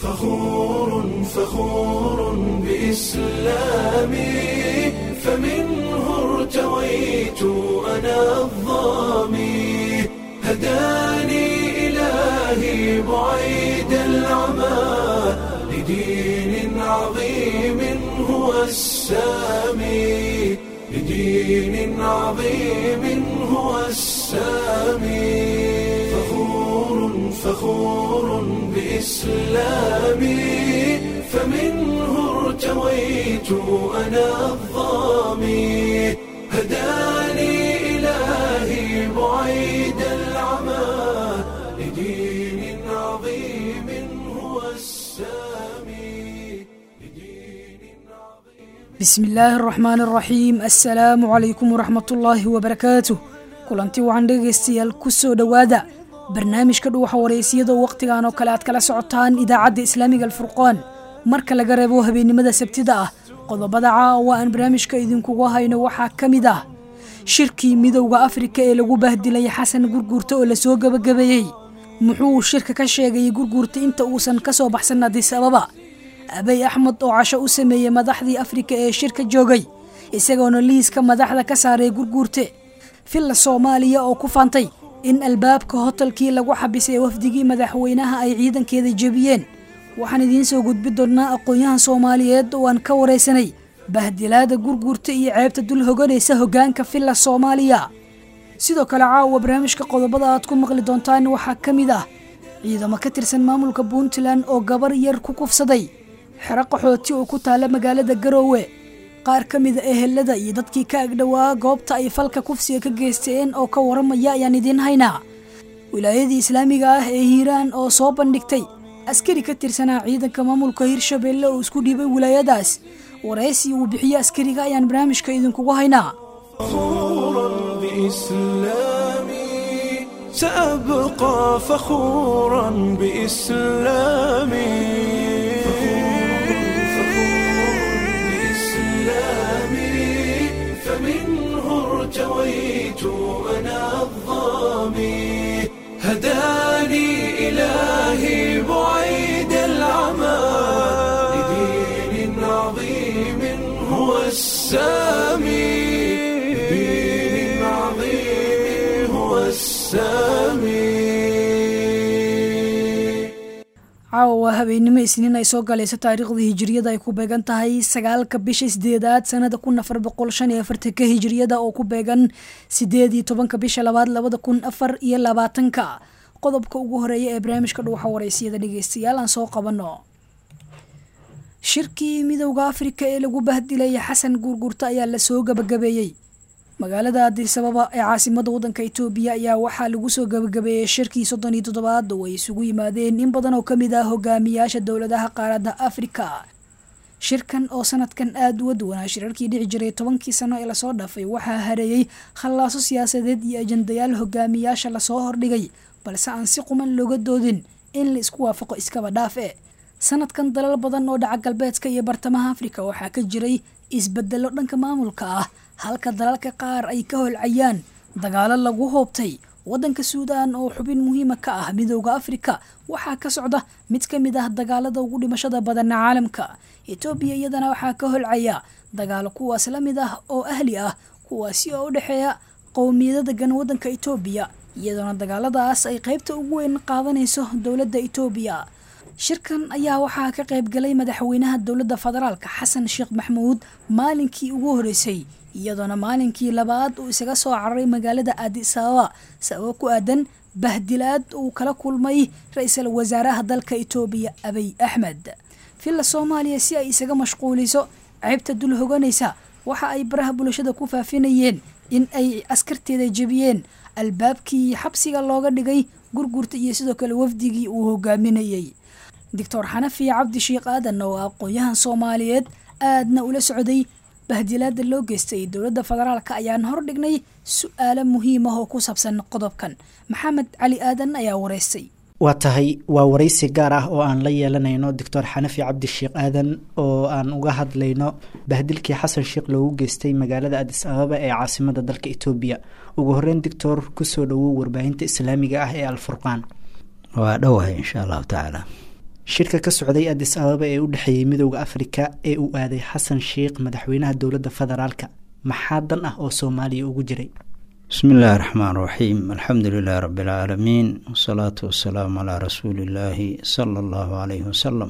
فخور فخور بإسلامي فمنه ارتويت أنا الظامي هداني إلهي بعيد العمى لدين عظيم هو السامي لدين عظيم هو السامي فخور فخور بإسلامي فمنه ارتويت أنا الظامي هداني إلهي بعيد العمى لدين عظيم هو السامي لدين عظيم bismi illaahi araxmaan araxiim assalaamu calaykum waraxmatullaahi wabarakaatuh kulanti wacan dhegaystayaal ku soo dhowaada barnaamijka dhuuxa wareysiyadoo wakhtigan oo kale aad kala socotaan idaacadda islaamiga alfurqaan marka laga reebo habeennimada sabtida ah qodobada caawa aan barnaamijka idinkugu hayno waxaa ka mid ah shirkii midowda afrika ee lagu bahdilay xasan gurguurta oo lasoo gebagabeeyey muxuu shirka ka sheegayay gurguurta inta uusan ka soo baxsan adis ababa abay axmed oo casho u sameeyey madaxdii afrika ee shirka joogay isagoona liiska madaxda ka saaray gurguurte villa soomaaliya oo ku faantay in albaabka hotelkii lagu xabisay wafdigii madaxweynaha ay ciidankeeda jebiyeen waxaan idiin soo gudbi doonnaa aqoon-yahan soomaaliyeed oo aan ka waraysanay bahdilaada gurguurta iyo ceebta dul hoganaysa hoggaanka villa soomaaliya sidoo kale caawa barnaamijka qodobada aad ku maqli doontaan waxaa ka mid ah ciidamo ka tirsan maamulka puntland oo gabar yar ku kufsaday xero qaxooti oo ku taala magaalada garoowe qaar ka mida ehelada iyo dadkii ka agdhowaa goobta ay falka kufsiga ka geysteen oo ka waramaya ayaan idiin haynaa wilaayadii islaamiga ah ee hiiraan oo soo bandhigtay askari ka tirsanaa ciidanka maamulka hirshabeelle oo isku dhiibay wilaayadaas waraysi uu bixiye askariga ayaan barnaamijka idinkugu haynaa فخورا بإسلامي سأبقى فخورا بإسلامي بإسلامي فمنه ارتويت أنا الظامي هداني إلهي بعيد العمى لدين عظيم هو السامي لدين عظيم هو السامي caawa waa habeennimo isniin ay soo galayso taariikhda hijiriyada ay ku beegan tahay sagaalka bisha sideedaad sanada kun afar boqol shan iyo afartanka hijiriyada oo ku beegan sideed iyo tobanka bisha labaad labada kun afar iyo labaatanka qodobka ugu horeeya ee barnaamijka dhuuxa wareysiyada dhegeystayaal aan soo qabano shirkii midowda afrika ee lagu bahdilay xasan guurguurta ayaa lasoo gabagabeeyey magaalada adisababa ee caasimada wadanka itoobiya ayaa waxaa lagu soo gabagabeeyey shirkii soddon iyo toddobaad oo ay isugu yimaadeen in badan oo ka mid ah hogaamiyaasha dowladaha qaaradda afrika shirkan oo sanadkan aada uga duwanaa shirarkii dhici jiray tobankii sano ee lasoo dhaafay waxaa hareeyey khallaaso siyaasadeed iyo ajandayaal hogaamiyaasha lasoo hordhigay balse aan si quman looga doodin in la isku waafaqo iskaba dhaafe sanadkan dalal badan oo dhaca galbeedka iyo bartamaha afrika waxaa ka jiray isbedelo dhanka maamulka ah halka dalalka qaar ay ka holcayaan dagaalo lagu hoobtay wadanka suudaan oo xubin muhiima ka ah midowda afrika waxaa ka socda mid ka mid ah dagaalada ugu dhimashada badana caalamka etoobiya iyadana waxaa ka holcaya dagaalo kuwaas la mid ah oo ahli ah kuwaasi oo u dhexeeya qowmiyada degan wadanka etoobiya iyadoona dagaaladaas ay qaybta ugu weyn qaadanayso dowladda etoobiya shirkan ayaa waxaa ka qayb galay madaxweynaha dowladda federaalka xasan sheekh maxamuud maalinkii ugu horeysay iyadoona maalinkii labaad uu isaga soo cararay magaalada addis ababa sababo ku aadan bahdilaad uu kala kulmay ra-iisul wasaaraha dalka itoobiya abiy axmed villa soomaaliya si ay isaga mashquuliso ceybta dul hoganaysa waxa ay baraha bulshada ku faafinayeen in ay askarteeda jebiyeen albaabkii xabsiga looga dhigay gurgurta iyo sidoo kale wafdigii uu hogaaminayey doctor xanafi cabdi sheekh aadan oo aqoon-yahan soomaaliyeed aadna ula socday bahdilaada loo geystay dowladda federaalka ayaan hordhignay su-aalo muhiim ah oo ku saabsan qodobkan maxamed cali aadan ayaa wareystay waa tahay waa waraysi gaar ah oo aan la yeelanayno doctor xanafi cabdi sheekh aadan oo aan uga hadlayno bahdilkii xasan sheekh loogu geystay magaalada adis ababa ee caasimada dalka etoobiya ugu horeyn doctor kusoo dhowow warbaahinta islaamiga ah ee alfurqaan waa dhowahay insha allahu tacaala shirka ka socday adis ababa ee u dhexeeyey midooda afrika ee uu aaday xasan sheikh madaxweynaha dowladda federaalka maxaa dan ah oo soomaaliya ugu jiray bismi illaahi raxmaan raxiim alxamdu lilahi rabi alcaalamiin wasalaatu wasalaamu calaa rasuulillaahi sala allahu calayhi wasalam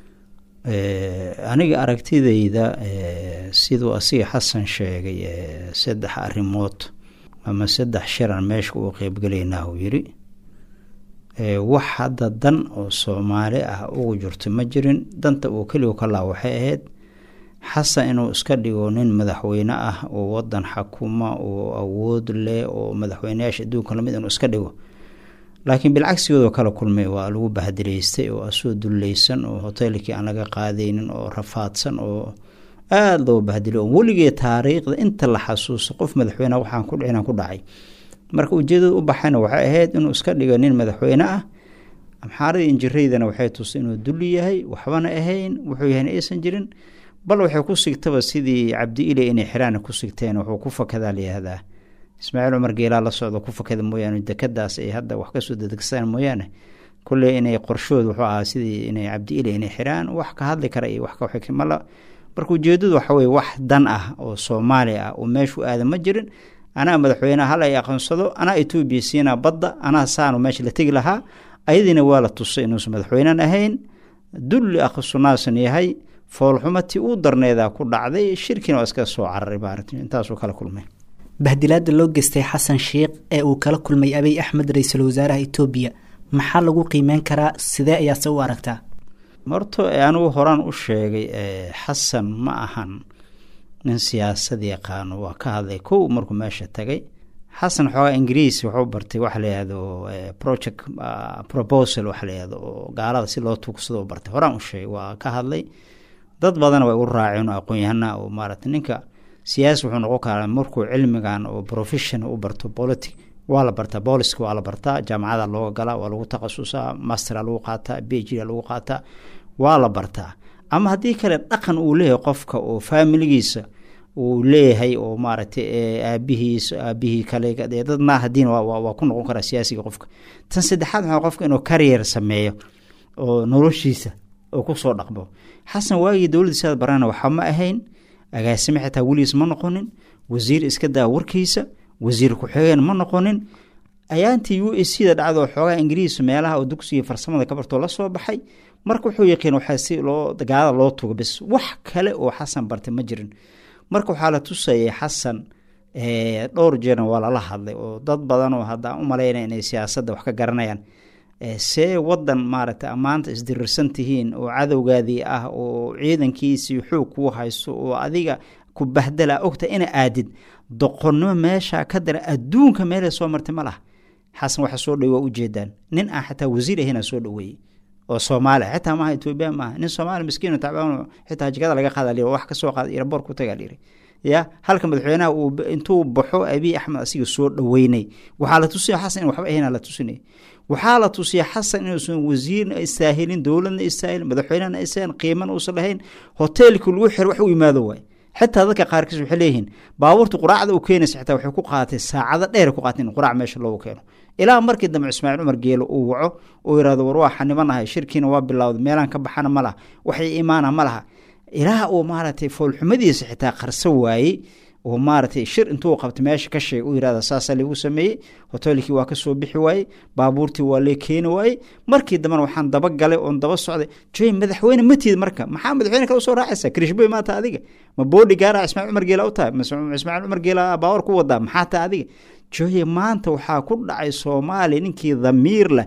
aniga aragtidayda siduu asiga xasan sheegay saddex arrimood ama saddex shiran meesha uu qeybgelaynaa uu yiri wax hadda dan oo soomaali ah ugu jirto ma jirin danta uu keligu ka laa waxay ahayd xasan inuu iska dhigo nin madaxweyne ah oo wadan xakuma oo awood leh oo madaxweyneyaasha adduunka lamid inuu iska dhigo laakiin bilcagsigoodoo kala kulmay waa lagu bahdilaystay oo asoo dullaysan oo hoteelkii aan laga qaadaynin oo rafaadsan oo aada loo bahdilay oo weligee taariikhda inta la xasuuso qof madaxweyne waxaan ku dhicin ku dhacay marka ujeedada u baxayna waxay ahayd inuu iska dhigo nin madaxweyne ah amxaaradii injiraydana waxay tusay inuu dulli yahay waxbana ahayn wuxuu yahayna aysan jirin bal waxay ku sigtaba sidii cabdi ile inay xiraana ku sigteen wuxuu ku fakadaa layihahdaa ismaaciil cumar geelaa la socdo ku fakada mooyaane dekadaas ay hadda wax kasoo dedegsaan mooyaane kulley inay qorshood wuxuu ahaa sidii inay cabdi ile inay xiraan wax ka hadli kara iyo wax kamala marka ujeedadu waxa weye wax dan ah oo soomaali ah oo meeshu aada ma jirin anaa madaxweyneha hal ay aqoonsado anaa etoobiya siinaa badda anaa saanu meesha la tegi lahaa ayadiina waa la tusay inuusan madaxweynen ahayn dulli akhsunaasan yahay foolxumati uu darneedaa ku dhacday shirkiina waa iska soo cararay maaragti intaasuu kala kulmay bahdilaada loo geystay xasan sheikh ee uu kala kulmay abiy axmed ra-iisul wasaaraha etoobiya maxaa lagu qiimeyn karaa sidee ayaase u aragtaa horto anigu horaan u sheegay xasan ma ahan nin siyaasad yaqaano waa ka hadlay kow markuu meesha tagay xasan xoogaa ingiriis wuxuu bartay waxa layihahdo project proposal waxa layihahdo oo gaalada si loo tuugsado u bartay horaan u sheegay waa ka hadlay dad badana way u raaceen oo aqoon-yahana oo maarata ninka siyaasi wuxuu noqon karaa markuu cilmigan oo profession u barto politic waa la bartaa booliska waa la bartaa jaamacada looga galaa waa lagu takhasusaa mastera lagu qaataa b g lagu qaataa waa la bartaa ama haddii kale dhaqan uu leeyahay qofka oo faamiligiisa uu leeyahay oo maaragtay aabihiis aabihii kale dad naahadiin waa ku noqon karaa siyaasiga qofka tan saddexaad waxaa qofka inuu karrier sameeyo oo noloshiisa oo kusoo dhaqmo xasan waagii dowladdiisaad barana waxa ma ahayn agaasime xitaa weligiis ma noqonin wasiir iska daa warkiisa wasiir ku-xigeen ma noqonin ayaantii u s da dhacdo xoogaa ingiriis meelaha oo dugsiga farsamada ka bartoo la soo baxay marka wuxuu yaqiin waxaa si loo gaalada loo tugo bis wax kale oo xasan bartay ma jirin marka waxaa la tusayay xasan dhowr jeerna waa lala hadlay oo dad badan oo hadda u malaynaya inay siyaasadda wax ka garanayaan see wadan maaragtay ammaanta isdirirsan tihiin oo cadowgaadii ah oo ciidankiisii xoog kuu haysto oo adiga ku bahdala ogta ina aadid doqonnimo meesha ka dara adduunka meelay soo martay ma laha xasan waxa soo dhawey waa ujeedaan nin aan xataa wasiir ahayna soo dhaweeyey oo soomaali xitaa maaha etoobiya maaha nin soomaali miskiin tacbaan xitaa jikada laga qaada liri wax kasoo qaada iraboor ku tagaa liri ya halka madaxweynaha uu intuu baxo abiy axmed asiga soo dhaweynay waxaa la tusiya xasan in waxba ahayna la tusinay waxaa la tusiya xasan inuusan wasiirna istaahilin dowladna istaahilin madaxweynehana istaahilin qiimana uusan lahayn hoteelkii lagu xir wax u yimaado waay xitaa dadka qaarkiis waxay leeyihiin baabuurta quraacda u keenaysa xitaa waxay ku qaaatay saacado dheer ku qaatay in quraac meesha loogu keeno ilaa markii dambe ismaaciil cumar geelo uu waco oo yihahdo war waa xanibanahay shirkiina waa bilowday meelaan ka baxana ma laha waxay imaana ma laha ilaa uu maaragtay foolxumadiisa xitaa qarso waayey oo maaragtay shir intuu qabtay meesha ka sheeg u yirahda saasaa lagu sameeyey hoteelkii waa kasoo bixi waayey baabuurtii waa lee keeni waayey markii dambena waxaan daba galay oon daba socday joy madaxweyne matiid marka maxaa madaxweyne kale usoo raacaysa krishboy maata adiga ma boodhi gaara ismaaciil cumar geela u tahay ismaaciil cumar geela baawar ku wadaa maxaa tahay adiga joye maanta waxaa ku dhacay soomaaliya ninkii dhamiir leh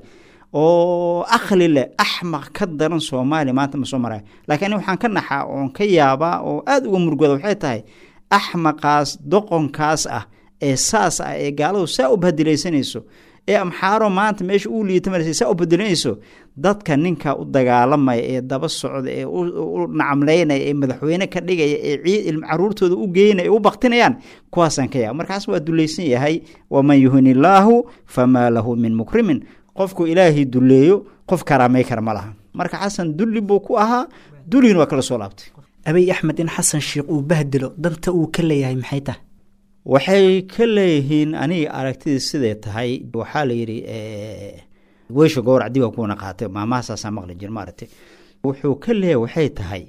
oo akhli leh axmaq ka daran soomaaliya maanta ma soo maraya laakiin ani waxaan ka naxaa oon ka yaabaa oo aada uga murugooda waxay tahay axmaqaas doqonkaas ah ee saas ah ee gaaladu saa u bahadilaysanayso ee amxaaro maanta meesha uu liita maraysa saa u badilinayso dadka ninka u dagaalamaya ee daba socda ee u nacamleynaya ee madaxweyne ka dhigaya ee ciid caruurtooda u geynaya ee u baktinayaan kuwaasaan ka yaaba markaas waa dulaysan yahay waman yuhin illaahu famaa lahu min mukrimin qofku ilaahay duleeyo qof karaamay kara ma laha marka xasan dulli buu ku ahaa dulligina waa kala soo laabtay abiy axmed in xasan sheikh uu bahdilo danta uu ka leeyahay maxay tahay waxay ka leeyihiin aniga aragtidii siday tahay waxaa la yidhi weysha gowrac diba kuwana qaatay maamahasaasaa maqli jir maaragtay wuxuu ka leeyahy waxay tahay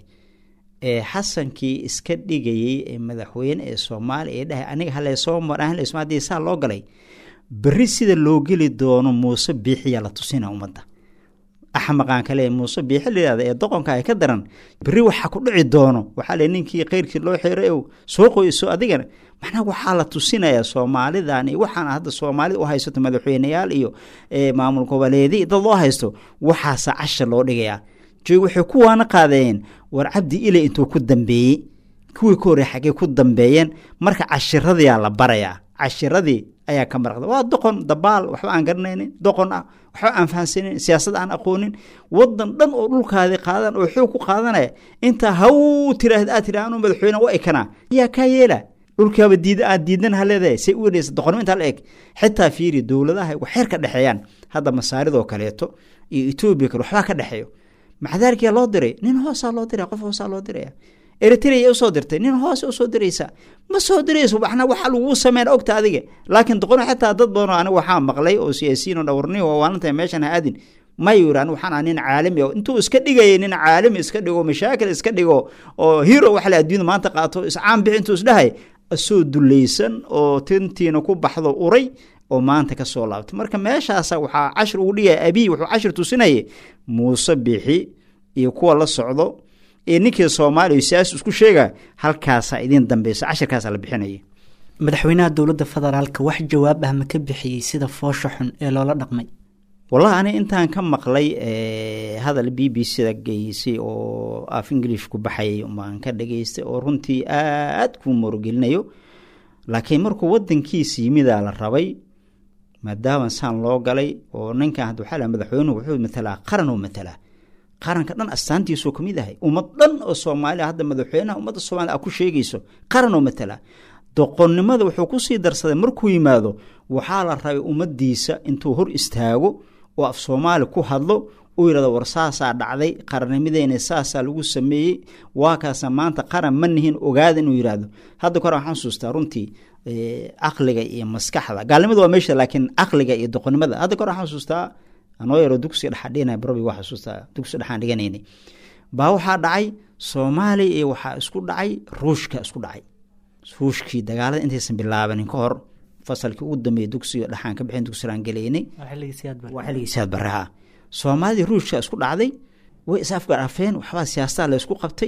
xasankii iska dhigayey ee madaxweyne ee soomaaliya ee dhahay aniga haleesoo marahaleesma haddii saa loo galay berri sida loo geli doono muuse biixiyaa la tusina ummadda axmaqaan kale muuse biixi layihahda ee doqonka ay ka daran berri waxaa ku dhici doono waxaa le ninkii khayrkii loo xiray ow soo qoyso adigana macnaha waxaa la tusinayaa soomaalidan iyo waxaan hadda soomaalida u haysato madaxweyneyaal iyo maamul goboleedi dad loo haysto waxaasa cashar loo dhigayaa joog waxay kuwaana qaadeen war cabdi ile intuu ku dambeeyey kuwii ka horey xaggey ku dambeeyeen marka cashiradiyaa la barayaa cashiradii ayaa ka maraqda waa doqon dabaal waxba aan garanaynin doqon ah waxba aan fahansanin siyaasad aan aqoonin wadan dhan oo dhulkaadii qaadan oo xoog ku qaadanaya intaa haw tiraahd aad tira anuu madaxweyne u ekanaa yaa kaa yeela dhulkaaba diid aad diidan ha leedahay say u wenaysa doqonnimo intaa la eg xitaa fiiri dowladaha waxeer ka dhexeeyaan hadda masaaridoo kaleeto iyo etoobiya kale waxbaa ka dhexeeyo maxdaarkiyaa loo diray nin hoosaa loo diray qof hoosaa loo diraya eritrea usoo dirtay nin hoose usoo diraysa ma soo dirayso waxna waxa laguu sameyn ogta adiga laakiin doqon xitaa dad badanoo aniga waxaa maqlay oo siyaasiyiin oo dhawarni oo waalinta meeshan ha aadin mayu yiri anigu waxaan ah nin caalami oo intuu iska dhigayay nin caalami iska dhigo mashaakil iska dhigo oo hero waxa la adduunyada maanta qaato iscaan bixi intuu isdhahay asoo dulaysan oo tintiina ku baxdo uray oo maanta ka soo laabtay marka meeshaasa waxaa cashir ugu dhigaya abiy wuxuu cashir tusinayay muuse bixi iyo kuwa la socdo ee ninkii soomaaliya siyaasi isku sheega halkaasaa idin dambeysa cashirkaasaa la bixinaya madaxweynaha dowladda federaalka wax jawaab ah ma ka bixiyey sida foosha xun ee loola dhaqmay wallahi ani intaan ka maqlay hadal b b c da geysay oo af english ku baxayay baan ka dhageystay oo runtii aad ku morogelinayo laakiin markuu wadankiisa yimidaa la rabay maadaama saan loo galay oo ninkan hadda waxaa la madaxweynuhu wuxuu matalaa qaran oo matalaa qaranka dhan astaantiisoo ka mid ahay ummad dhan oo soomaaliya hadda madaxweynaha ummadda soomaliya a ku sheegayso qaran oo matala doqonnimada wuxuu kusii darsaday markuu yimaado waxaa la rabay ummaddiisa intuu hor istaago oo af soomaali ku hadlo uu yidhahdo war saasaa dhacday qarannimadeena saasaa lagu sameeyey waa kaasa maanta qaran ma nihin ogaada inuu yidhaahdo hadda kore waxaan xusuustaa runtii caqliga iyo maskaxda gaalnimada waa meesha laakiin caqliga iyo doqonnimada hadda kore waxaan xusuustaa anoo yaro dugsi dhexaa dhigana barobi waa xusuustaa dugsi dhexaan dhiganaynay baa waxaa dhacay soomaaliya iyo waxaa isku dhacay ruushka isku dhacay ruushkii dagaalada intaysan bilaabanin ka hor fasalkii ugu dambeeyey dugsiga dhexaan ka bixin dugsilaan gelaynay waa xilligii siyaad barreha soomaalidii ruushka isku dhacday way is afgarafeen waxbaa siyaasada la isku qabtay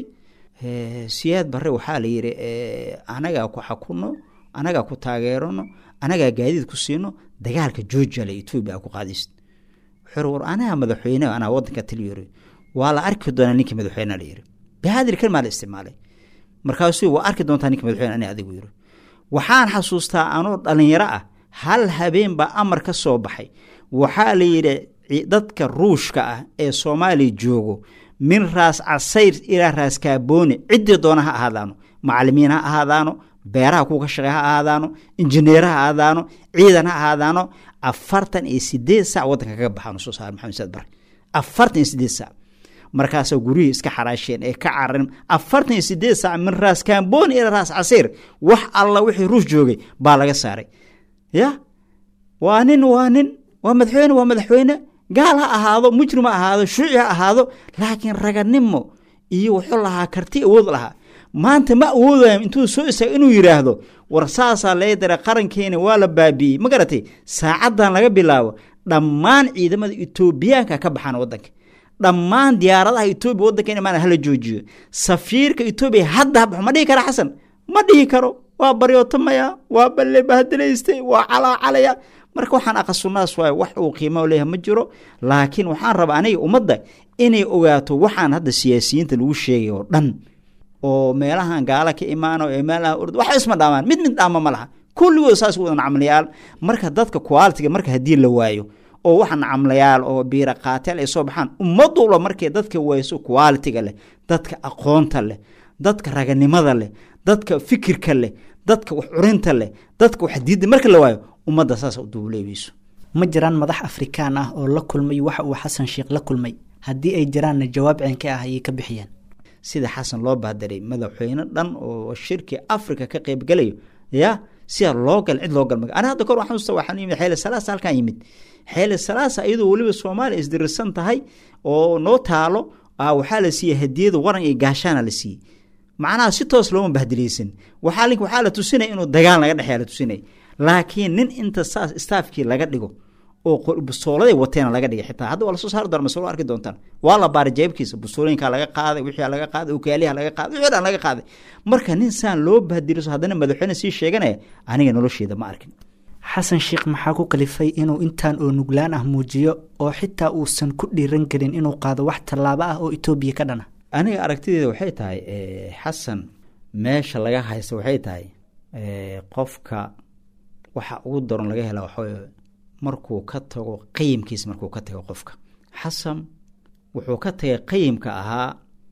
siyaad barre waxaa la yidhi anagaa ku xakuno anagaa ku taageerano anagaa gaadiid ku siino dagaalka georgia le etoobiya a ku qaadaysid wuxuu war anaga madaxweyne anaa wadanka taliyori waa la arki doonaa ninkii madaxweyne la yiri bahaadir kalmaa la isticmaalay markaasuu waa arki doontaa ninka madaxweyne ani adigu yiri waxaan xasuustaa anoo dhalinyaro ah hal habeen baa amar ka soo baxay waxaa la yidhi dadka ruushka ah ee soomaaliya joogo min raas casayr ilaa raas kaabooni ciddii doona ha ahaadaano macalimiin ha ahaadaano beeraha kuwa ka shaqey ha ahaadaano injineer ha ahaadaano ciidan ha ahaadaano afartan iyo sideed sac wadanka kaga baxaan soo saar maxamed saad bare afartan iyo sideed sac markaasoo guryihii iska xaraasheen ee ka cararin afartan iyo sideed sac min raas kamboni ilaa raas casiir wax alla wixii ruush joogay baa laga saaray ya waa nin waa nin waa madaxweyne waa madaxweyne gaal ha ahaado mujrim ha ahaado shuuci ha ahaado laakiin raganimo iyo wuxuu lahaa karti awood lahaa maanta ma awoodayo intuu soo istaago inuu yidhaahdo war saasaa lee dara qarankeena waa la baabi'iyey ma garatay saacaddan laga bilaabo dhammaan ciidamada etoobiyaanka ka baxaan wadanka dhammaan diyaaradaha etoobiya wadankeena maana hala joojiyo safiirka etoobiya hadda habaxo ma dhihi kara xasan ma dhihi karo waa baryootamaya waa balle bahadalaystay waa calaacalaya marka waxaan aqasunaas waay wax uu qiimo leeyahay ma jiro laakiin waxaan rabaa aniga ummadda inay ogaato waxaan hadda siyaasiyiinta lagu sheegay oo dhan oo meelahan gaala ka imaano ee meelaha urd wax isma dhaamaan mid mid dhaama ma laha kulligood saas wadan camlayaal marka dadka qualitiga marka haddii la waayo oo waxaan camlayaal oo biira qaateel ay soo baxaan ummadula markay dadka wayso qualitiga leh dadka aqoonta leh dadka raganimada leh dadka fikirka leh dadka wax curinta leh dadka wax diidda marka la waayo ummadda saas u duuleebeyso ma jiraan madax afrikaan ah oo la kulmay waxa uu xasan sheekh la kulmay haddii ay jiraanna jawaab ceenka ah ayay ka bixiyeen sida xasan loo baadaray madaxweyne dhan oo shirki africa ka qeybgalayo ya sidaa loo gal cid loo galma ana hadda kor waxaan usta waxaan yimid xeele salaasa halkan yimid xeele salaasa iyadoo weliba soomaaliya isdirirsan tahay oo noo taalo waxaa la siiyey hadiyada waran iyo gaashaana la siiyey macnaha si toos looma bahdilaysan waxaa link waxaa la tusinaya inuu dagaal naga dhexeya la tusinaya laakiin nin inta saas staafkii laga dhigo oo bustooladay wateena laga dhigay xitaa hadda waa lasoo saari doona masalo arki doontaan waa la baaray jeebkiisa bustooyinkaa laga qaaday wixii laga qaaday ukaaliha laga qaaday wixii dhan laga qaaday marka nin saan loo bahdiliso haddana madaxweyne sii sheeganaya aniga nolosheeda ma arkin xasan sheekh maxaa ku kalifay inuu intaan oo nuglaan ah muujiyo oo xitaa uusan ku dhiiran karin inuu qaado wax tallaabo ah oo etoobiya ka dhana aniga aragtideeda waxay tahay xasan meesha laga haysta waxay tahay qofka waxa ugu daron laga hela waxaa markuu ka tago qayimkiisa markuu ka tago qofka xasan wuxuu ka tagay qayimka ahaa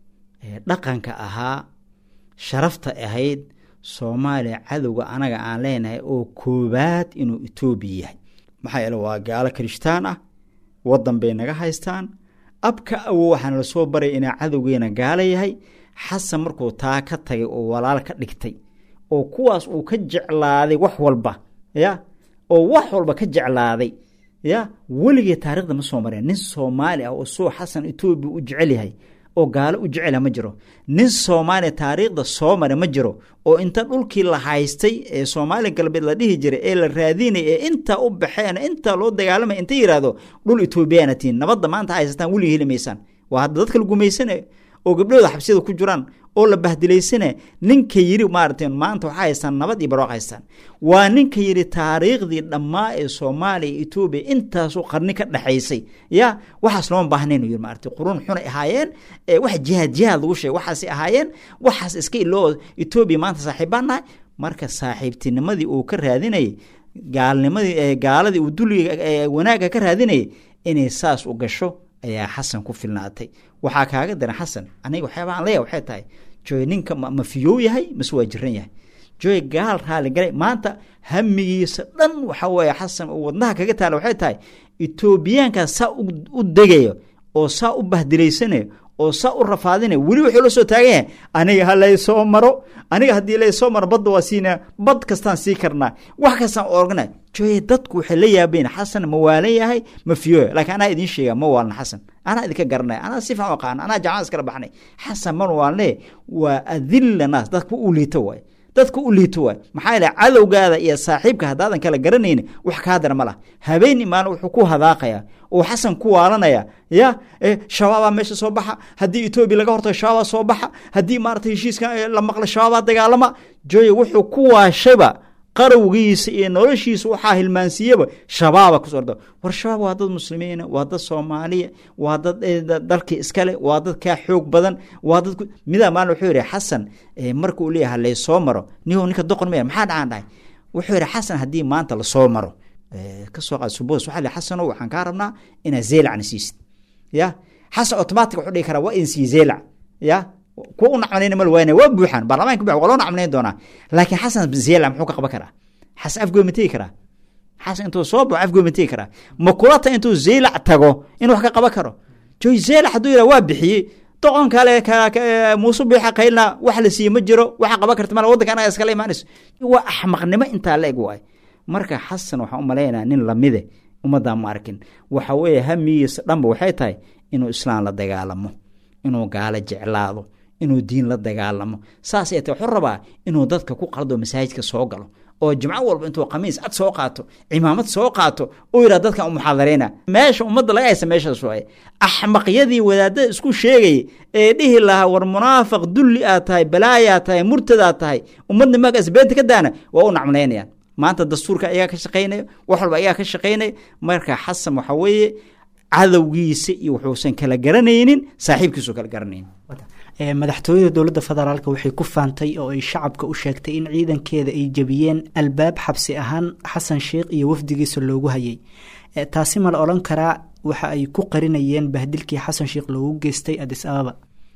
dhaqanka ahaa sharafta ahayd soomaaliya cadowga anaga aan leenahay oo koobaad inuu etoobiya yahay maxaa yeele waa gaalo kirishtaan ah waddan bay naga haystaan abka awow waxaana lasoo baray inaa cadowgeena gaalo yahay xasan markuu taa ka tagay oo walaal ka dhigtay oo kuwaas uu ka jeclaaday wax walba ya oo wax walba ka jeclaaday ya weligee taarikhda ma soo mareen nin soomaali ah oo soo xasan etoobiya u jecel yahay oo gaalo u jecela ma jiro nin soomaaliya taariikhda soo mare ma jiro oo inta dhulkii la haystay ee soomaaliya galbeed la dhihi jiray ee la raadinay ee intaa u baxeen intaa loo dagaalamay inta yidhaahdo dhul etoobiyaana tihin nabadda maanta haysataan weligii heli maysaan waa hadda dadka la gumaysane oo gabdhahooda xabsiyada ku jiraan oo la bahdilaysane ninka yiri maaragtay maanta waxaa haystaan nabad iyo barwaaq haystaan waa ninka yidhi taariikhdii dhammaa ee soomaaliya iyo etoobiya intaasoo qarni ka dhexaysay ya waxaas looma baahnayn yiri maaragtay qurun xunay ahaayeen wax jihaad jihaad lagu sheegay waxaasay ahaayeen waxaas iska iloo etoobiya maanta saaxiibbaan nahay marka saaxiibtinimadii uu ka raadinayay gaalnimadii gaaladii uu duliga wanaagga ka raadinayay inay saas u gasho ayaa xasan ku filnaatay waxaa kaaga daran xasan aniga waxyaaba aan leeyahay waxay tahay joy ninka ma fiyoo yahay mase waa jiran yahay joy gaal raali galay maanta hamigiisa dhan waxa weeye xasan oo wadnaha kaga taala waxay tahay etoobiyaankaas saa u degayo oo saa u bahdilaysanayo oo saa u rafaadinayo weli wuxuu la soo taagan yahay aniga ha laysoo maro aniga haddii laysoo maro badda waa siinaa bad kastaan sii karnaa wax kastaan organa joye dadku waxay la yaabayn xasan ma waalan yahay ma fiyo laakiin anaa idiin sheega ma waalan xasan anaa idinka garanaya anaa si fiican u aqaana anaa jamacada iskala baxnay xasan man waalanle waa adilla naas dadka u liito waay dadka u liito waay maxaa yeele cadowgaada iyo saaxiibka haddaadan kala garanayni wax kaa dara ma lah habeen imaan wuxuu ku hadaaqaya oo xasan ku waalanaya ya shabaabaa meesha soo baxa haddii etoobiya laga hortago shabaabaa soo baxa haddii maarata heshiiska la maqla shabaabaa dagaalama joye wuxuu ku waashayba qarowgiisa iyo noloshiisa waxaa hilmaansiiyaba shabaaba kusoo orda war shabaab waa dad muslimiina waa dad soomaaliya waa dad dalkii iskale waa dad kaa xoog badan waa dad midaa maalin wuxuu yidhi xasan marka uu leeyahay laysoo maro nihow ninka doqon maya maxaa dhacaan dhahay wuxuu yidhi xasan haddii maanta lasoo maro kasoo qaad subos waxaa li xasanow waxaan kaa rabnaa inaad zeelacna siisid ya xasan automatic wuxuu dhihi karaa waa idin siiye zeelac ya kuwa u nacmanayn mal waana waa buuxaan baarlamaanka buuxan waa loo nacmanayn doonaa laakiin xasan zeela muxuu ka qaban karaa xasan afgoy ma tegi karaa xasan intuu soo baxo afgoy ma tegi karaa ma kula ta intuu zeelac tago in wax ka qaban karo joy zeelac hadduu yidhaha waa bixiyey doqon kale muuse biixa qaylna wax la siiye ma jiro waxa qaban karta mala waddanka anaga iskala imaanayso waa axmaqnimo intaa la eg waay marka xasan waxaan u malaynayaa nin lamide ummaddaa ma arkin waxa weeye hamigiisa dhanba waxay tahay inuu islaam la dagaalamo inuu gaalo jeclaado inuu diin la dagaalamo saas ay tahay wuxuu rabaa inuu dadka ku qaldo masaajidka soo galo oo jimco walba intuu khamiis cad soo qaato cimaamad soo qaato uu yidhaha dadkan u muxaadareyna meesha ummadda laga haysa meeshaas waaye axmaqyadii wadaadada isku sheegayay ee dhihi lahaa war munaafiq dulli aad tahay balaayaad tahay murtadaad tahay ummadna magaas beenta ka daana waa u nacmalaynayaan maanta dastuurka ayaa ka shaqaynaya wax walba ayaa ka shaqaynaya marka xasan waxa weeye cadowgiisa iyo wuxuusan kala garanaynin saaxiibkiisu kala garanaynin madaxtooyada dowladda federaalk waxay ku faantay oo ay shacabka u sheegtay in ciidankeeda ay jebiyeen albaab xabsi ahaan xasan sheikh iyo wafdigiisa loogu hayay taasi ma la odhan karaa waxa ay ku qarinayeen bahdilkii xasan sheikh loogu geystay adis ababa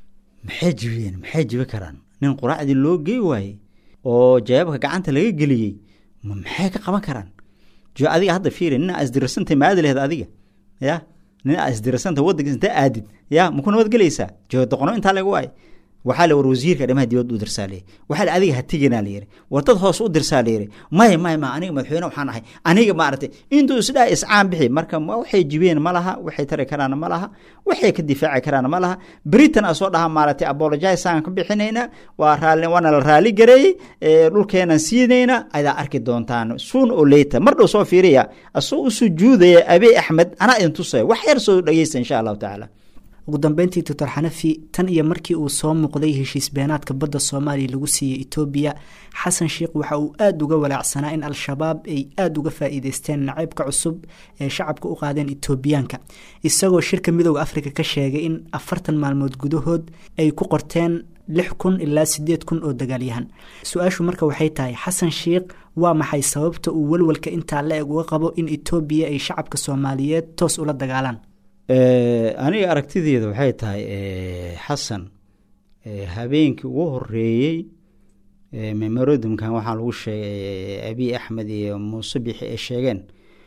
maxay jebiyeen maxay jebi karaan nin quraacdii loo gey waayey oo jawaabka gacanta laga geliyey maxay ka qaban karaan jo adiga hadda fiiri nin aa isdirarsantay ma aadi laheed adiga ya nin aa isdirarsanta waddankiis inta aadid ya maku nabad gelaysaa jo doqono intaa laga waayo waxaa la war wasiirka arrimaha dibadda u dirsaa layiri waxaa la adiga ha teginaa layiri war dad hoos u dirsaa layiri maya maya ma aniga madaxweyne waxaan ahay aniga maaragtay intuu isdhaa iscaan bixi marka waxay jibeen ma laha waxay tari karaan ma laha waxay ka difaaci karaan ma laha britain a soo dhaha maaragtay apologize aan ka bixinayna waa raali waana la raali gareeyey dhulkeenan siinayna adaa arki doontaan soon oo later mar dhow soo fiiriya asoo u sujuudaya abiy axmed anaa idin tusaya wax yar soo dhegeysta insha allahu tacaala ugu dambeyntii doctor xanafi tan iyo markii uu soo muuqday heshiis beenaadka badda soomaaliya lagu siiyey etoobiya xasan sheikh waxa uu aada uga walaacsanaa in al-shabaab ay aada uga faa-iideysteen nacaybka cusub ee shacabka u qaadeen etoobiyaanka isagoo shirka midooda afrika ka sheegay in afartan maalmood gudahood ay ku qorteen lix kun ilaa sideed kun oo dagaalyahan su-aashu marka waxay tahay xasan sheikh waa maxay sababta uu walwalka intaa la eg uga qabo in etoobiya ay shacabka soomaaliyeed toos ula dagaalaan aniga aragtideeda waxay tahay xasan habeenkii ugu horeeyey memorodumkan waxaa lagu sheegay abiy axmed iyo muuse bixi ay sheegeen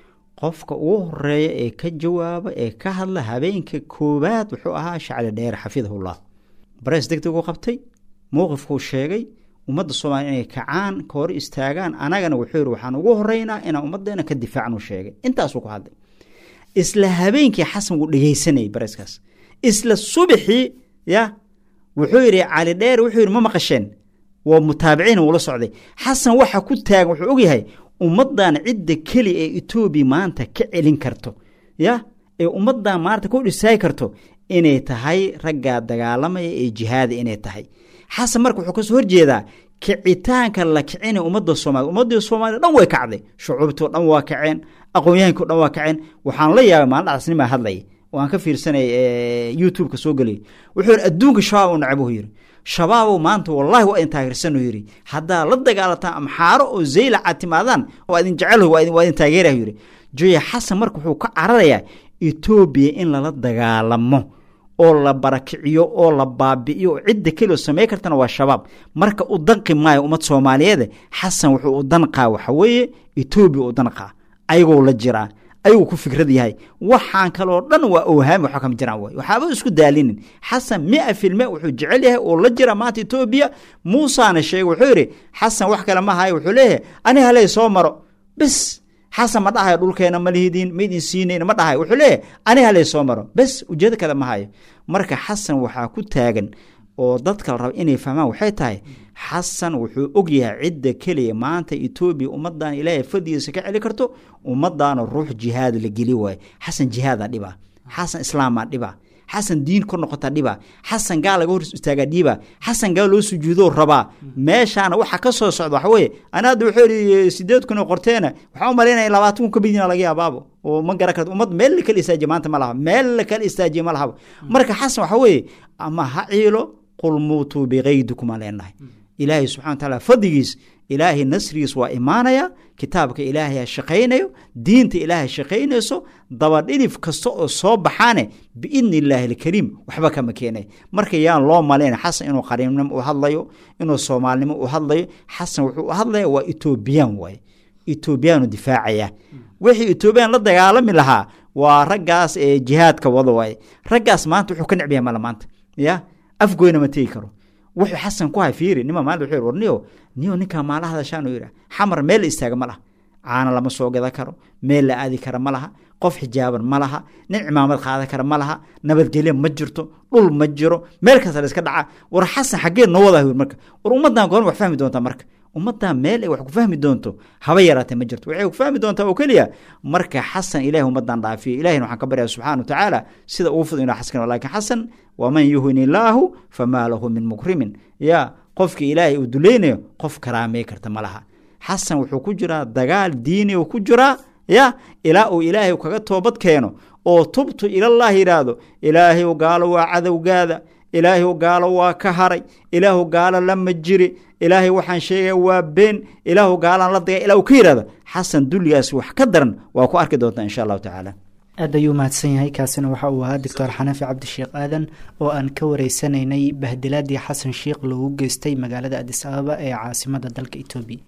qofka ugu horeeya ee ka jawaaba ee ka hadla habeenka koowaad wuxuu ahaa shacli dheer xafidahullah barees deg deg u qabtay mowqifkuu sheegay ummadda soomaaliya inay kacaan ka hor istaagaan anagana wuxuu yihi waxaan ugu horeynaa inaan ummaddeena ka difaacnu sheegay intaasuu ku hadlay isla habeenkii xasan wuu dhegeysanayay bareeskaas isla subaxii ya wuxuu yidhi cali dheer wuxuu yidhi ma maqasheen waa mutaabiciin uula socday xasan waxa ku taagan wuxuu ogyahay ummaddan cidda keli ee etoobiya maanta ka celin karto ya ee ummaddan maanta ku dhisaay karto inay tahay raggaa dagaalamaya ee jihaada inay tahay xasan marka wuxuu kasoo horjeedaa kicitaanka la kicinay ummadda soomaliya ummaddii soomaaliya dhan way kacday shucuubtoo dhan waa kaceen aqoon-yahankao dhan waa kaceen waxaan la yaabay maalin dhacasnimaa hadlay oo aan ka fiirsanay youtube-ka soo gelay wuxuu yidhi adduunka shabaab u nacabuhu yidhi shabaabow maanta wallahi waa idin taageersanuu yidhi haddaa la dagaalataan amxaaro oo zaylaca timaadaan waa idin jecel waa idin taageerah yidhi joya xasan marka wuxuu ka cararayaa etoobiya in lala dagaalamo oo la barakiciyo oo la baabi'iyo oo cidda kelio samey kartana waa shabaab marka u danqi maayo ummad soomaaliyeed xasan wuxuu u danqaa waxa weeye etoobiya u danqaa ayagoo la jiraa ayagoo ku fikrad yahay waxaan kaloo dhan waa owhaami waxba kama jiraan way waxaaba isku daalinin xasan mia filme wuxuu jecel yahay oo la jira maanta etoobiya muusaana sheegay wuxuu yidhi xasan wax kale ma hayo wuxuu leeyahay ani haley soo maro bes xasan ma dhahayo dhulkeena ma lihidiin ma idin siinayn ma dhahayo wuxuu leeyahay ani haley soo maro bes ujeedo kale ma hayo marka xasan waxaa ku taagan oo dadka la raba inay fahmaan waxay tahay xasan wuxuu ogyahay cidda keliya maanta etoobiya ummadan ilaahay fadigiisa ka celi karto ummadaana ruux jihaad la geli waayo xasan jihaadaa dhiba xasan islaamaa dhiba xasan diin kor noqota dhiba xasan gaal laga hor istaagaa dhiba xasan gaal loo sujuudoo rabaa meeshaana waxa ka soo socda waxa weye ana hadda wuxuu yihi sideed kun oo qorteena waxaa u malaynaya labaatan kun ka midina laga yaabaabo oo ma garan karto ummad meel la kala istaajiye maanta ma laha meel la kala istaajiye ma lahaba marka xasan waxa weeye ama ha ciilo qul muutuu bikaydikum aan leenahay ilaahay subxana wa taala fadligiis ilaahay nasrigiis waa imaanaya kitaabka ilaahay ha shaqaynayo diinta ilaahay shaqaynayso dabadhilif kasta oo soo baxaane biidni illaahi alkariim waxba kama keenay marka yaan loo malayn xasan inuu qariibnimo u hadlayo inuu soomaalinimo u hadlayo xasan wuxuu u hadlaya waa etoobiyaan waaye etoobiyaanu difaacaya wixii etoobiyaan la dagaalami lahaa waa raggaas ee jihaadka wada waaye raggaas maanta wuxuu ka necbiya mala maanta ya afgoyna ma tegi karo wuxuu xasan ku hay fiiri nima maalin wuxuu war niyo niyo ninkaa maala hadashaan uu yidhi xamar meel la istaaga ma laha caana lama soo gada karo meel la aadi kara ma laha qof xijaaban ma laha nin cimaamad qaadan kara ma laha nabadgelyo ma jirto dhul ma jiro meel kasta la iska dhaca war xasan xaggee noo wadaa marka war ummaddan goorma wax fahmi doontaa marka ummaddan meel ay wax ku fahmi doonto haba yaraatee ma jirto waxay ku fahmi doontaa oo keliya marka xasan ilahi ummaddan dhaafiyo ilahina waxaan ka baryaa subxana wa tacaala sida ugu fudud inuu xaskan laakiin xasan waman yuhin illaahu famaa lahu min mukrimin ya qofkii ilaahay uu dulaynayo qof karaamey karta ma laha xasan wuxuu ku jiraa dagaal diini uu ku jiraa ya ilaa uu ilaahay kaga toobad keeno oo tubtu ilallaah yidhaahdo ilaahay gaalo waa cadowgaada ilaahay gaalo waa ka haray ilaahu gaalo lama jiri ilaahay waxaan sheegaya waa been ilaahu gaalaan la dagay ilaa uu ka yidhahdo xasan dulligaas wax ka daran waa ku arki doontaa insha allahu tacaala aad ayuu mahadsan yahay kaasina waxa uu ahaa doctor xanafi cabdisheekh aadan oo aan ka wareysanaynay bahdilaadii xasan sheikh loogu geystay magaalada adis ababa ee caasimada dalka etoobiya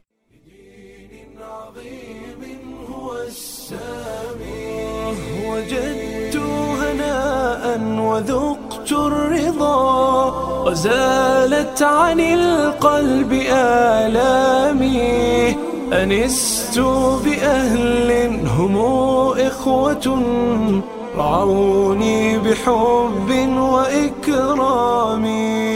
وجدت هناء وذقت الرضا وزالت عن القلب آلامي أنست بأهل هم إخوة رعوني بحب وإكرام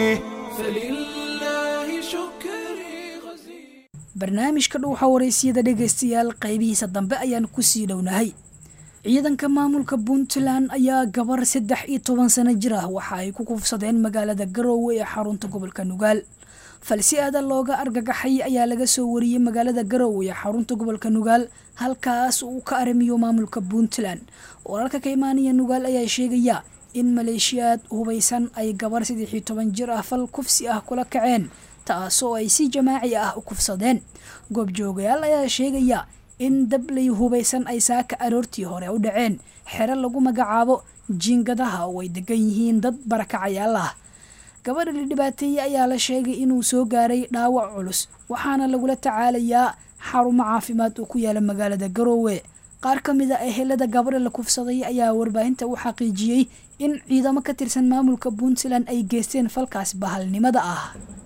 فلله شكري غزير barnaamijka dhuuxa waraysiyada dhegaystayaal qaybihiisa dambe ayaan kusii dhownahay ciidanka maamulka puntland ayaa gabar saddex iyo toban sano jir ah waxa ay ku kufsadeen magaalada garoowe ee xarunta gobolka nugaal falsi aada looga argagaxay ayaa laga soo wariyey magaalada garoowe ee xarunta gobolka nugaal halkaas uu ka aramiyo maamulka puntland wararka ka imaanaya nugaal ayaa sheegaya in maleeshiyaad hubaysan ay gabar saddex iyo toban jir ah fal kufsi ah kula kaceen taasoo ay si jamaaci ah u kufsadeen goobjoogayaal ayaa sheegaya in dabley hubaysan ay saaka aroortii hore u dhaceen xero lagu magacaabo jiingadaha oo ay degan yihiin dad barakacayaal ah gabadha la dhibaateeyey ayaa la sheegay inuu soo gaaray dhaawac culus waxaana lagula tacaalayaa xarumo caafimaad oo ku yaala magaalada garoowe qaar ka mid a ehelada gabadha la kufsaday ayaa warbaahinta u xaqiijiyey in ciidamo ka tirsan maamulka puntland ay geysteen falkaas bahalnimada ah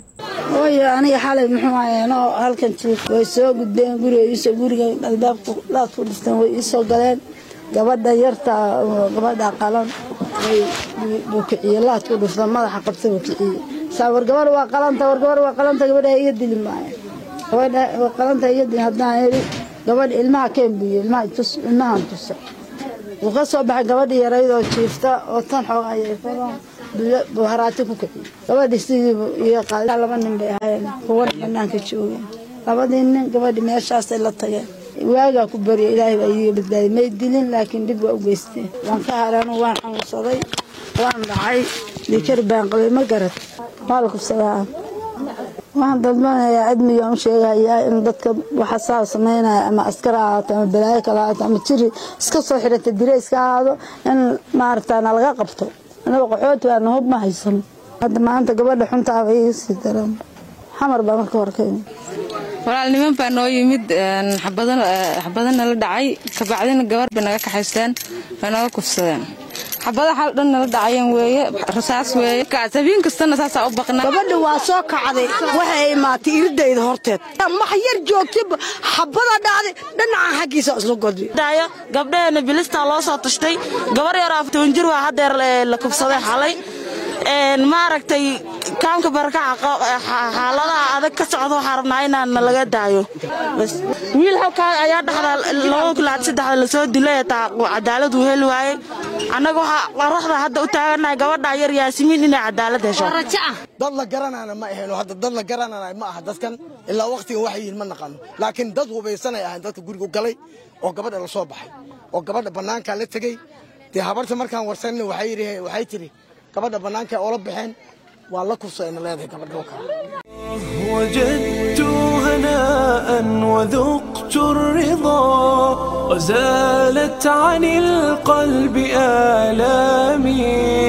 hooyo aniga xalay muxuu ahayeenoo halkan jiif way soo gudbeen guriga iisoo guriga albaabka laad ku dhisteen way iisoo galeen gabadha yarta oo gabadha qalan way buu kiciye laad ku dhifta madaxa qabta buu kiciye saa war gabar waa qalanta war gabar waa qalanta gabadha iga dili maayo gabadha waa qalanta iga dili haddaan iri gabadha ilmaha keen buuye ilmaha tus ilmahan tusa wuu ka soo baxay gabadha yaraydoo jiifta oo tan xoog ayay fadaan buu haraati ku kiciye gabadhi sidiibu iga qaaday laba nin bay ahaayeen kuwana banaanka joogeen labadii nin gabadhi meeshaasay la tageen waagaa ku barya ilaahay baa iiga badbaadiyay may dilin laakiin dhib waa u geysteen waan ka hareen waan xanuunsaday waan dhacay dikar baan qabay ma garad waa la kufsadaa waxaan dadbanayaa admigaan u sheegayaa in dadka waxa saa samaynaya ama askar ha ahaato ama balaayo kale ahaato ama jiri iska soo xirata dire iska ahaado in maaragtaa na laga qabto anaga qaxooti baana hub ma haysano hadda maanta gabadha xuntaaba iga sii daran xamar baa marka hore ka yimid walaal niman baa noo yimid xabadana la dhacay kabacdina gabar bay naga kaxaysteen way naga kufsadeen xabada xal dhan nala dhacayeen weeye rasaas weeye habeen kastana saasaa u baqnaa gabadha waa soo kacday waxay imaatay iridayda horteed max yar joogtaba xabada dhacday dhinacan xaggiisa isla godbi gabdhaheena bilistaa loo soo tashtay gabar yar aftoban jir waa hadeer la kufsaday xalay maaragtay kaamka barakaca xaaladaha adag ka socda waxaa rabnaa inaan laga daayo wiil halkaa ayaa dhexda laba kulaad saddexda lasoo dilay taa cadaalad uu heli waayey annaga waxaa qoraxda hadda u taaganahay gabadha yar yaasimiin inay cadaalad hesho dad la garanana ma ahayno hadda dad la garanana ma aha dadkan ilaa waqtigan waxay yihiin ma naqano laakiin dad hubaysanay ahayn dadka guriga galay oo gabadha la soo baxay oo gabadha bannaankaa la tegey dee habarta markaan warsanna waxay tiri gabadha bannaanka oola baxeen waa la kufsayna leedahay gabadha dhulka وجدت هناء وذقت الرضا وزالت عن القلب آلامي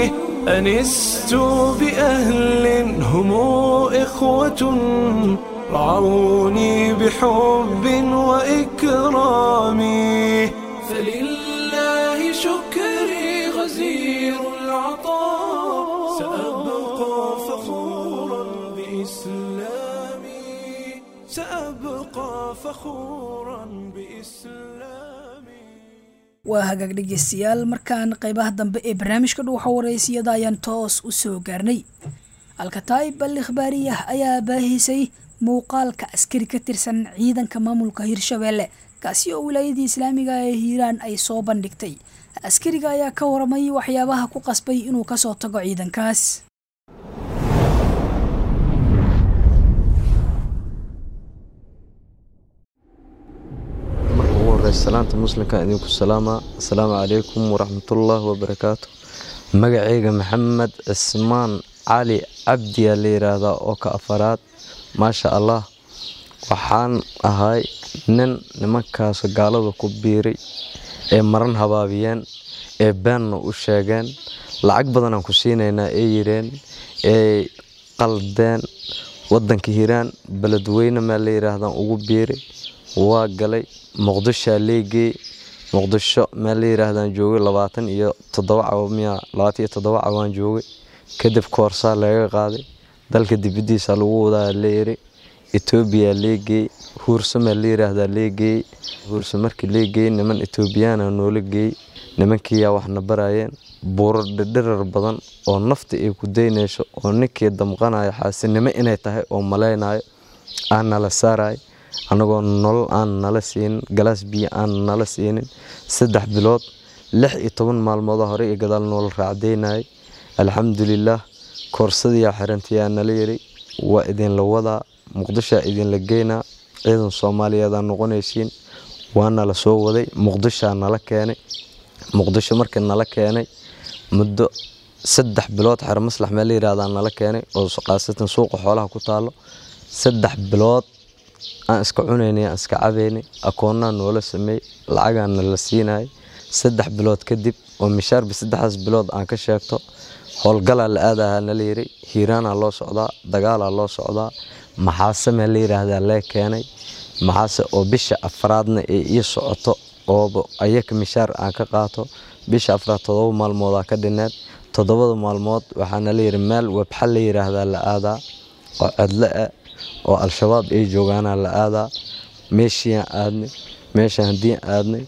أنست بأهل هم إخوة رعوني بحب وإكرام فلله شكري غزير العطاء سأبقى فخورا بإسلامي سأبقى فخورا بإسلامي waa hagaag dhegeystayaal markaan qeybaha dambe ee barnaamijka dhuuxa waraysiyada ayaan toos u soo gaarnay alkataa'ib al ikhbaariyah ayaa baahisay muuqaalka askari ka tirsan ciidanka maamulka hirshabeelle kaasi oo wilaayadii islaamiga ee hiiraan ay soo bandhigtay askariga ayaa ka waramay waxyaabaha ku qasbay inuu kasoo tago ciidankaas marka ugu horeysa salaanta muslimka idinku salaama asalaamu calaykum waraxmatullaahi wabarakaatu magacayga maxamed cismaan cali cabdiyaa la yiraahdaa oo ka afaraad maasha allah waxaan ahay nin nimankaas gaalada ku biiray ee maran habaabiyeen ee beenna u sheegeen lacag badanaan ku siinaynaa ee yireen ee qaldeen wadanka hiiraan beledweyne maa la yiraahdaan ugu biiray waa galay muqdishoa leegey muqdisho meel la yiraahdaan joogay labaatan iyo toddoba cawa miya labaatan iyo toddoba cawaan joogay kadib koorsaa laga qaaday dalka dibadiisa lagu wadaa la yiri etoobiya leegeey huursamaa la yiraahdaa leegeey huursa markii leegeey niman etoobiyaana noola geey nimankiiyaa waxna barayeen buuro dhidhirar badan oo nafta ay ku daynayso oo ninkii damqanayo xaasinimo inay tahay oo malaynayo aan nala saarayo annagoo nolol aan nala siinin galaas biyo aan nala siinin saddex bilood lix iyo toban maalmoodoo hore iyo gadaal noola raacdaynayay alxamdulilaah koorsadiyaa xirantayaa nala yiri waa idinla wadaa muqdishoa idinla geynaa ciidan soomaaliyeed aa noqonaysiin waana la soo waday muqdishoa nala keenay muqdisho markii nala keenay muddo saddex bilood xero maslax meel la yirahdaa nala keenay oo qaasatan suuqa xoolaha ku taalo saddex bilood aan iska cunaynay aan iska cabaynay akoonnaa noola sameeyey lacagaana la siinayay saddex bilood kadib oo mishaarba saddexdaas bilood aan ka sheegto howlgalaa la aadahaa nala yiri hiiraanaa loo socdaa dagaalaa loo socdaa maxaase meel la yiraahdaa lee keenay maxaase oo bisha afraadna ee ii socoto ooba ayaka mishaar aan ka qaato bisha afraad todoba maalmoodaa ka dhineed toddobada maalmood waxaana la yiri meel webxa la yiraahdaa la aadaa oo cedle ah oo al-shabaab ay joogaanaa la aadaa meeshiiaan aadnay meeshaan haddii aadnay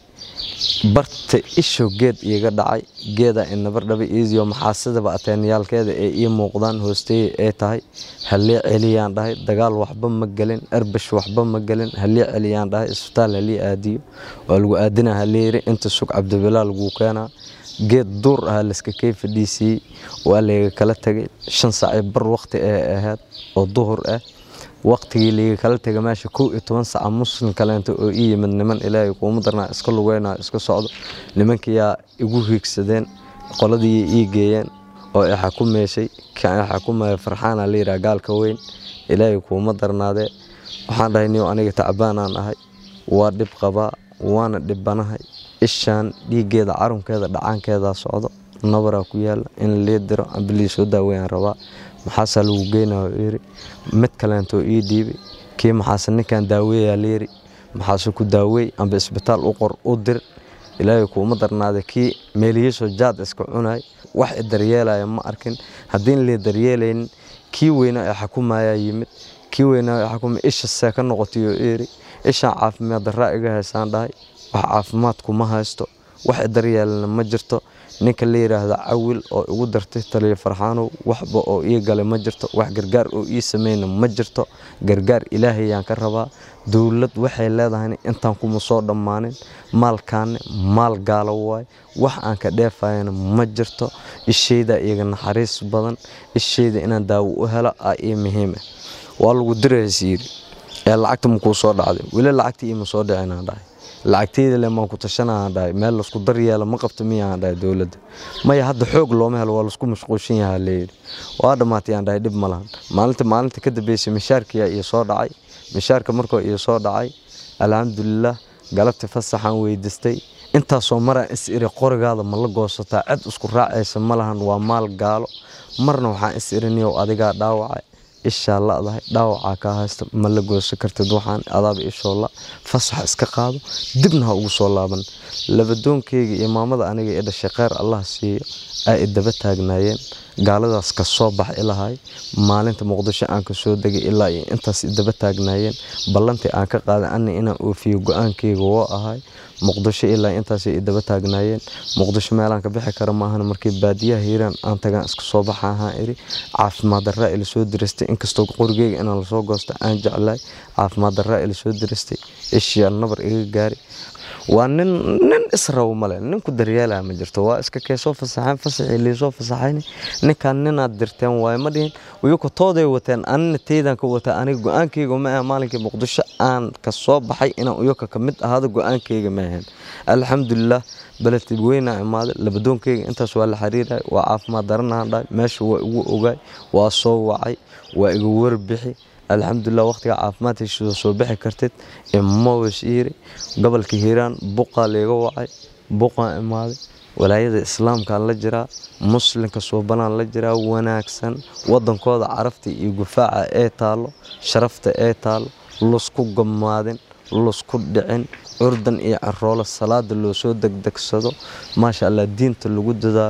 barta ishow geed iiga dhacay geedaa inabardhaba iisiyo maxaasidaba ateenyaalkeeda ee ii muuqdaan hoosteeye ee tahay halii celiyaan dhahay dagaal waxba ma gelin erbash waxba ma gelin halii celiyaan dhahay isbitaal halii aadiyo waa lagu aadinaa halii yiri inta sug cabdibilaa laguu keenaa geed duur ah layska kay fadhiisiiyey waa layga kala tegay shan saacii bar waqti ee ahayd oo duhur ah waqtigii layga kala tegay meesha kow iyo toban saca muslim kaleento oo ii yimid niman ilaahay kuuma darnaa iska lugeynaa iska socdo nimankiyaa igu hiigsadeen qoladii ii geeyeen oo i xakumaysay kan i xakumaya farxaana la yidhaha gaalka weyn ilaahay kuuma darnaadee waxaan dhahay niyo aniga tacbaanaan ahay waa dhib qabaa waana dhibanahay ishaan dhiiggeeda carunkeeda dhacaankeedaa socdo nabaraa ku yaala in lii diro amba lii soo daaweyaan rabaa maxaasaa lagu geynaa yiri mid kaleentoo ii dhiibay kii maxaase ninkan daaweeyaa layiri maxaase ku daaweey amba isbitaal u qor u dir ilaahay kuuma darnaada kii meeliyiisoo jaad iska cunay wax i daryeelaya ma arkin haddiin lii daryeelaynin kii weynaa ee xakumayaa yimid kii weynaa ee xakuma isha see ka noqotay oo iri ishaan caafimaad darraa iga haysaan dhahay wax caafimaadku ma haysto wax i daryeelana ma jirto ninka la yidhaahda cawil oo igu dartay taliya farxaanow waxba oo ii galay ma jirto wax gargaar oo ii sameyna ma jirto gargaar ilaahayaan ka rabaa dowlad waxay leedahayna intaan kuma soo dhammaanin maalkaane maal gaalo waay wax aan ka dheefayana ma jirto ishayda iyaga naxariis badan ishayda inaan daawo u helo aa ii muhiima waa lagu diraysa yidhi ee lacagta makuu soo dhacday weli lacagtii iima soo dhicinaan dhahay lacagteyda le maan ku tashanaan dhahay meel laisku daryeela ma qabto miyaan dhahay dowladda maya hadda xoog looma helo waa laisku mashquulshan yahaa layidhi waa dhammaatayaan dhahay dhib ma lahan maalinta maalinta ka dambeysay mishaarkiyaa iyo soo dhacay mishaarka markoo iyo soo dhacay alxamdulilah galabtii fasaxaan weydiistay intaasoo maraan is iri qorigaada ma la goosataa cid isku raacaysa ma lahan waa maal gaalo marna waxaan is iriniyow adigaa dhaawacay ishaa ladahay dhaawacaa kaa haysta ma la goosan kartid waxaan adaaba ishoolla fasax iska qaado dibna ha ugu soo laaban labadoonkeyga iyo maamada aniga ee dhashay kheyr allah siiyo ay idaba taagnaayeen gaaladaas ka soo bax ilahay maalinta muqdisho aan ka soo degay ilaa iyo intaas idaba taagnaayeen ballantii aan ka qaaday ani inaan oofiyo go-aankeyga woo ahay muqdisho ilaa intaasay idaba taagnaayeen muqdisho meelaan ka bixi kara maahan markii baadiyaha hiiraan aan tagaan iska soo baxa ahaan iri caafimaad darraa ila soo diristay inkastoo qorigeyga inaan lasoo goosta aan jeclahay caafimaad darraa ila soo diristay ishiyaa nabar iga gaari waa nin nin israbo male ninku daryeelaya ma jirto waa iska kee soo fasaxeen fasaxii liisoo fasaxayn ninkan ninaad dirteen waaye ma dhihin iyako tooday wateen anina teydan ka wataa aniga go-aankeyga ma aha maalinkii muqdisho aan ka soo baxay inaan iyaka ka mid ahaado go-aankeyga ma ahayn alxamdulilah beledtid weynaa imaaday labadoonkeyga intaas waa la xiriiray waa caafimaad daranahan dhahay meesha waa igu ogaay waa soo wacay waa iga warbixi alxamdulilah waqtiga caafimaad heshiisa soo bixi kartid imowes yiri gobolka hiiraan buqaa layga wacay buqaan imaaday walaayada islaamkaan la jiraa muslimka suubanaan la jiraa wanaagsan wadankooda carafta iyo gufaaca ee taalo sharafta ee taalo lusku gamaadin lusku dhicin curdan iyo caroolo salaada loo soo degdegsado maasha allah diinta lagu dadaalo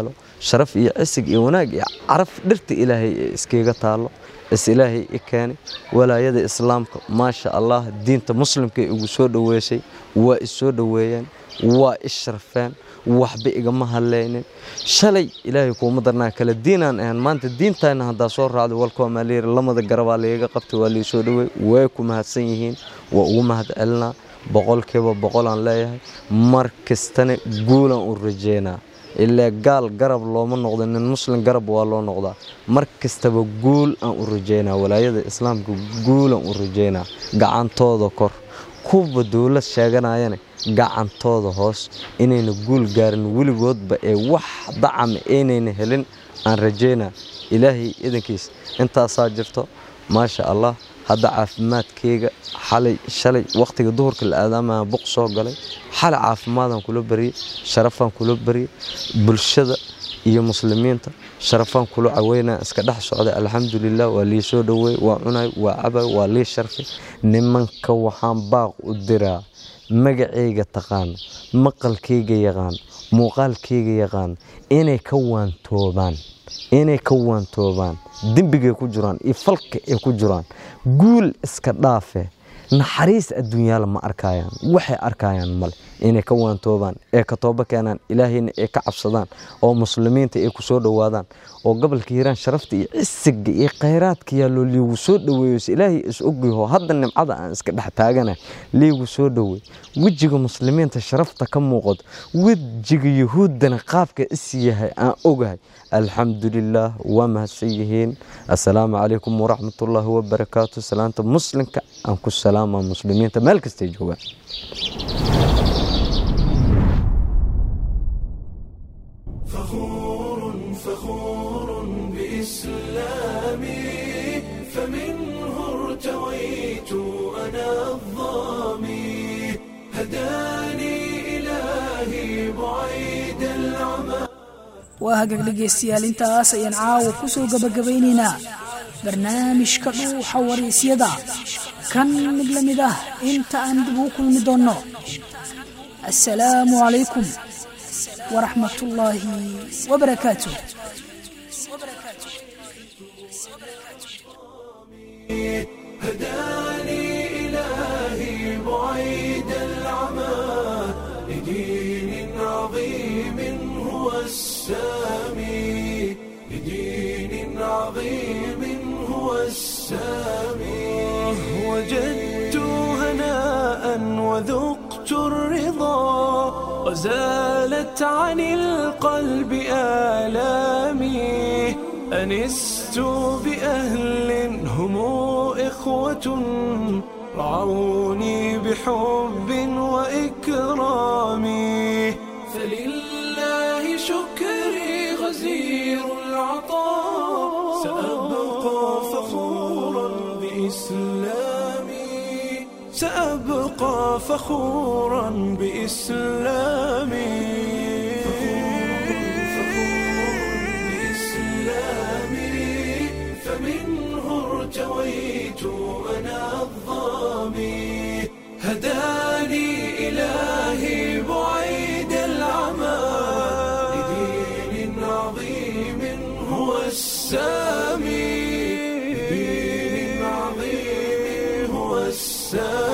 sharaf iyo cisig iyo wanaag iyo caraf dhirta ilaahay ee iskaga taallo is ilaahay i keenay walaayada islaamka maasha allah diinta muslimka ee igu soo dhoweysay waa i soo dhoweeyeen waa i sharfeen waxba igama hadlaynin shalay ilaahay kuuma darnaa kale diinaan ahan maanta diintayna haddaa soo raacday walkoomaaliir lamada garabaa lagaga qabtay waa lii soo dhoweey way ku mahadsan yihiin waa ugu mahad celinaa boqolkiiba boqolaan leeyahay mar kastana guulaan u rajeynaa ilaa gaal garab looma noqdo nin muslim garab waa loo noqdaa mar kastaba guul aan u rajeynaa walaayada islaamka guulaan u rajeynaa gacantooda kor kuwa dowlad sheeganayana gacantooda hoos inayna guul gaarin weligoodba ee wax dacama aynayna helin aan rajeynaa ilaahay idankiis intaasaa jirto maasha allah hadda caafimaadkayga xalay shalay wakhtiga duhurka la aadaamaya buq soo galay xalay caafimaadaan kula bariyey sharafaan kula bariyey bulshada iyo muslimiinta sharafaan kula caweynaa iska dhex socday alxamdulilah waa lii soo dhoweey waa cunay waa cabay waa lii sharfay nimanka waxaan baaq u diraa magacayga taqaan maqalkayga yaqaan muuqaalkayga yaqaan inay ka waantoobaan inay ka waantoobaan dembigay ku jiraan iyo falka ay ku jiraan guul iska dhaafe naxariis adduunyaala ma arkayaan waxay arkayaan male inay ka waantoobaan ee ka toobo keenaan ilaahayna ay ka cabsadaan oo muslimiinta ay ku soo dhowaadaan oo gobolka hiiraan sharafta iyo cisiga iyo khayraadka yaaloo liigu soo dhoweeyo se ilaahay is ogyaho hadda nimcada aan iska dhex taagana liigu soo dhoweey wejiga muslimiinta sharafta ka muuqato wejiga yuhuuddana qaabka is yahay aan ogahay alxamdulilaah waa mahadsan yihiin assalaamu calaykum waraxmatullaahi wabarakaatu salaanta muslimka aan ku salaama muslimiinta meel kastay joogaan فخور فخور بإسلامي فمنه ارتويت أنا الظامي هداني إلهي بعيد العمى waa hagaag dhegaystayaal intaas ayaan caawa ku soo gabagabaynaynaa barnaamijka dhuuxa waraysyada kan mid la mid ah inta aan dib ugu kulmi doonno assalaamu calaykum waraxmat ullaahi wabarakaatu هداني إلهي بعيد العمى لدين عظيم هو السامي لدين عظيم هو السامي وجدت هناء وذقت الرضا وزالت عن القلب آلامي أنست بأهل هم إخوة رعوني بحب وإكرام فلله شكري غزير العطاء سأبقى فخورا بإسلامي سأبقى فخورا بإسلامي بإسلامي فمنه ارتويت أنا الظامي هداني إلهي بعيد العمى لدين عظيم هو السامي لدين عظيم هو السامي